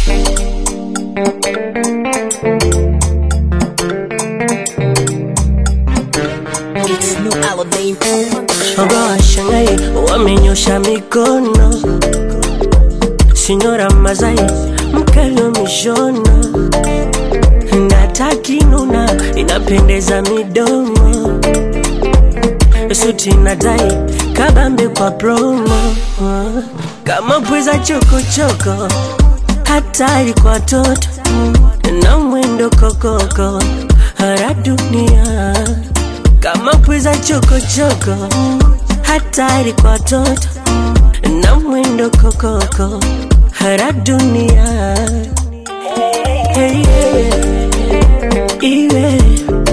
It's new Alamein. Shoga washangai wamenyosha mikono, Sinyora Mazai mkali wa mishono na takinuna inapendeza midomo, suti na tai kabambe kwa promo, kama pweza chokochoko, hatari kwa toto na mwendo kokoko, hara dunia kama pweza chokochoko, hatari kwa toto na mwendo kokoko, hara dunia hey, yeah. iwe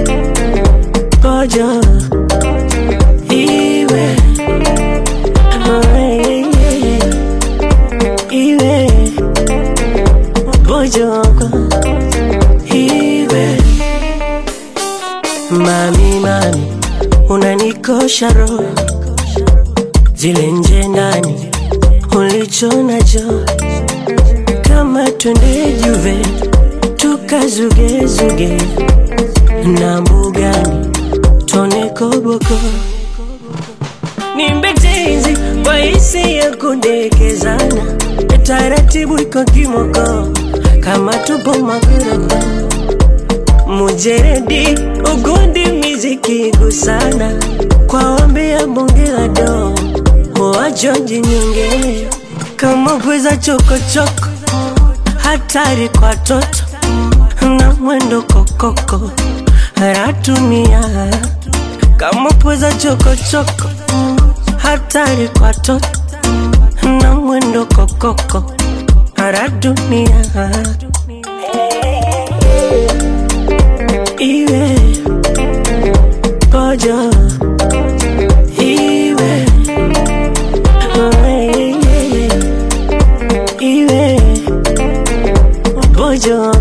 pojo iwe oh, hey, yeah. iwe pojoko iwe Mami, mami, unanikosha roho, zile nje ndani ulicho nacho, kama twende Juve tukazugezuge na mbugani tone koboko, nimbetezi kwa hisi ya kudekezana, taratibu iko kimoko, kama tupo magorofa mujeredi ugundi miziki gusana kwa ombi ya bonge la do wajonji nyonge kama pweza chokochoko hatari kwa toto na mwendo kokoko ratumia kama pweza chokochoko hatari kwa toto na mwendo kokoko radunia iwe pojo iwe oh, yeah, yeah. iwe pojo